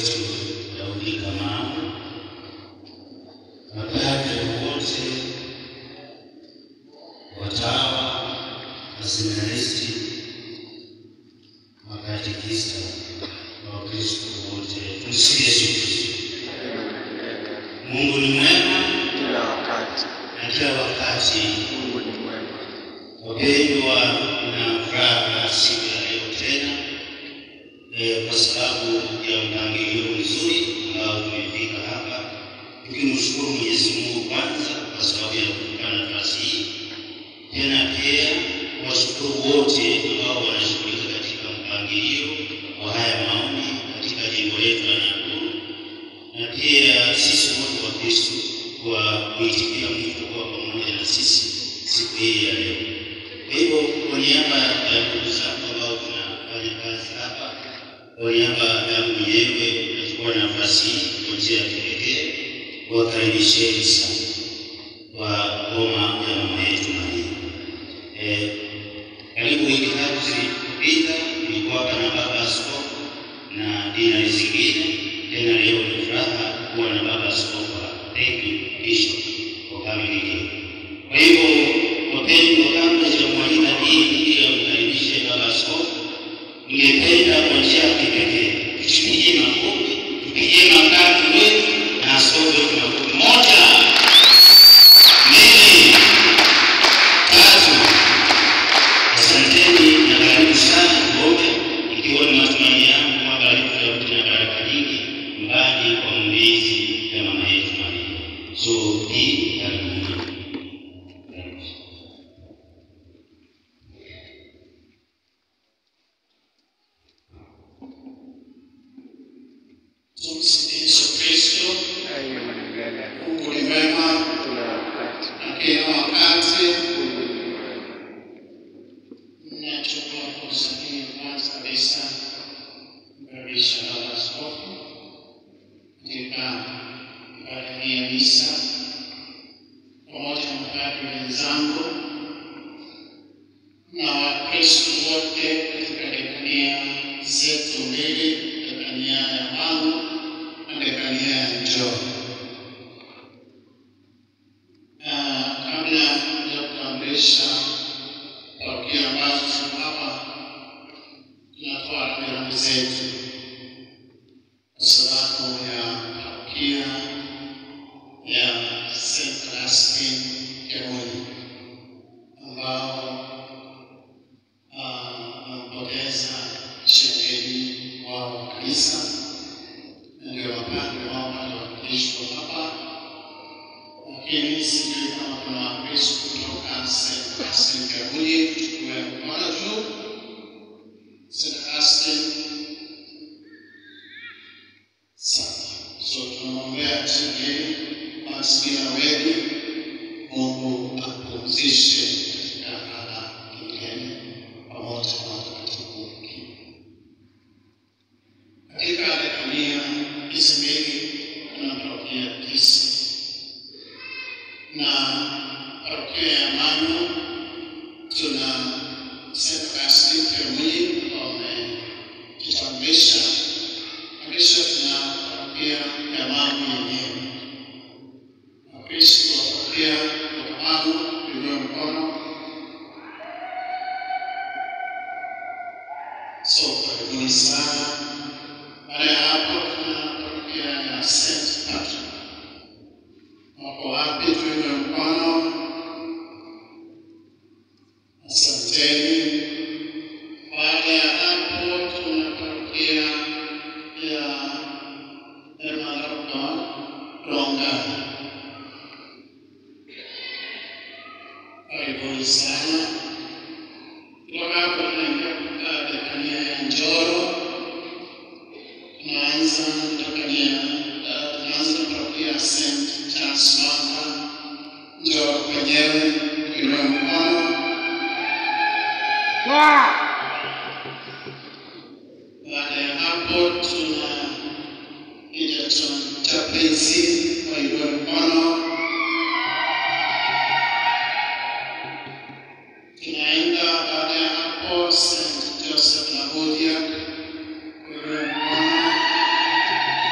wetu Daudi Kamau, mapadre wote, watawa, waseminaristi, makatekista na Wakristo wote, tumsifu Yesu Kristo. Mungu ni mwema kila wakati. na kila wakati. Mungu ni mwema. Wapendwa, na furaha siku ya leo tena eh, kwa sababu ya mpangilio mzuri ambao tumefika hapa, tukimshukuru Mwenyezi Mungu kwanza kwa sababu ya kukutana nafasi hii, tena pia washukuru wote ambao wanashughulika katika mpangilio wa haya maombi katika jimbo letu la Nakuru, na pia sisi wote wa Kristo kwa kuitikia mwito kuwa pamoja na sisi siku hii ya leo. Kwa hivyo kwa niaba ya ndugu zangu ambao tunafanya kazi hapa, kwa niaba yangu mwenyewe nachukua nafasi hii kwa njia ya kipekee kuwakaribisheni sana kwa ngoma ya mama yetu Maria. Eh, karibu wiki tatu zilizopita nilikuwa na baba askofu na dinari zingine, tena leo ni furaha kuwa na baba askofu hapa. Thank you Bishop for coming again. Kwa hivyo wapendwa, kabla sijamwalika hii ili amkaribishe baba askofu, ningependa kwa njia ya kipekee tupigie makofi, tupigie makofi wetu na askofu wetu makofi. Moja, mbili, tatu. Asanteni na karibu sana Ngome, ikiwa ni matumaini yangu kwamba leo tutarudi na baraka nyingi mbali kwa mlezi ya mama yetu Maria. So hii karibuni. Karibu. Tumsifu Yesu Kristo. Daima na milele. Mungu ni mwema Kila wakati. na kila wakati. Mungu ni mwema. Nachukua fursa hii kwanza kabisa kumkaribisha baba askofu katika ibada hii ya misa pamoja na mapadri wenzangu na Wakristo wote katika dekania zetu mbili, dekania ya Mangu na dekania ya Njoro. Ah, kabla ya kutambulisha parokia ambazo ziko hapa, tunatoa rambirambi zetu kwa sababu ya parokia ya St. Augustine Kirui ambao ah, wamepoteza shemeji wao wa kanisa, na ndio mapadri wao waliowakilishwa hapa lakini sijui kama kuna Wakristo kutoka St. Augustine Kabuye, tuchukue mkono juu. St. Augustine, sawa. So tunamwombea Chingeni Maximina Wedi, Mungu apumzishe katika raha milele pamoja na watakatifu wengine. Katika dekania hizi mbili kuna parokia tisa na parokia ya Manu tuna St. Augustine Kirui ambao wamejitambulisha, na kisha tuna parokia ya Manu yenyewe. Wakristo wa parokia ya Manu kuinua mkono. So karibuni sana. Baada ya hapo tuna parokia ya St. Patrick wako wapi? Tuinue mkono. Asanteni. Baada ya hapo, tuna parokia ya Emaropa Ronga. Karibuni sana. Kutoka hapo tunaingia katika dekania ya Njoro. Tunaanza dekania, uh, tunaanza parokia ya St. Charles Manga. Njoro kwenyewe, tuinue mkono. Baada ya hapo tuna Egerton Chaplaincy, wainue mkono. Tunaenda baada ya hapo St. Joseph Lagodia, wainue mkono.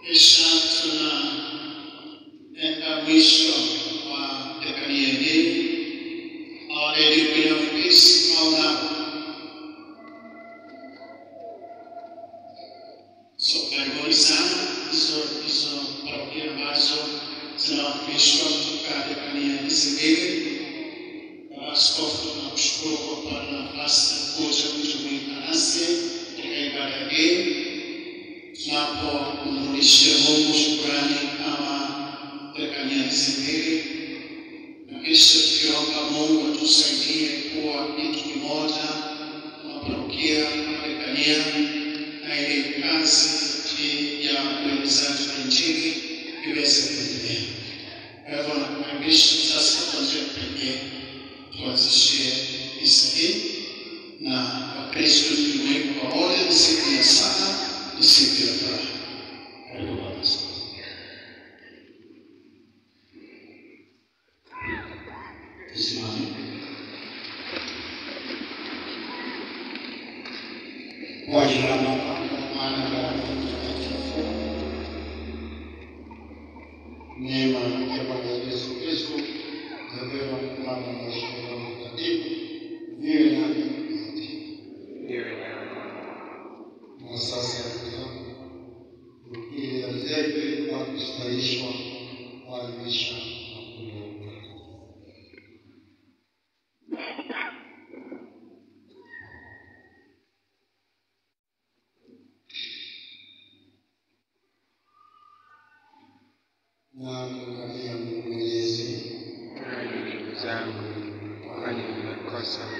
kisha tunaenda mwisho wa dekania hii. Our Lady Queen of Peace, Mauna. So karibuni sana hizo hizo parokia ambazo zinawakilishwa katika dekania hizi mbili. Baba Askofu, tunakushukuru kwa kupata nafasi ya kuja kujumuika nasi katika ibada hii tunapomrudishia Mungu shukrani kama dekania hizi mbili, na kisha tukiomba Mungu atusaidie kuwa kitu kimoja kama parokia kama dekania, na ili kazi hii ya uenezaji wa Injili iweze kuendelea. Kwa hivyo nakukaribisha sasa kwa njia ya pekee tuanzishie misa hii na Wakristo tujumuike pamoja. Ni siku ya sala, ni siku ya furaha. Karibu Baba Askofu. Tusimame. Kwa jina la Baba na Mwana na Roho Mtakatifu. Neema ya Bwana Yesu Kristo na wema Mwana na Roho Mtakatifu viwe nanyi nyote. Iwe nawe. Na sasa ili azeke kwa kustahishwa kuadhimisha makuu ya utakatifu. na kumkabia Mungu Mwenyezi Nanyi ndugu zangu, kwani nimekosa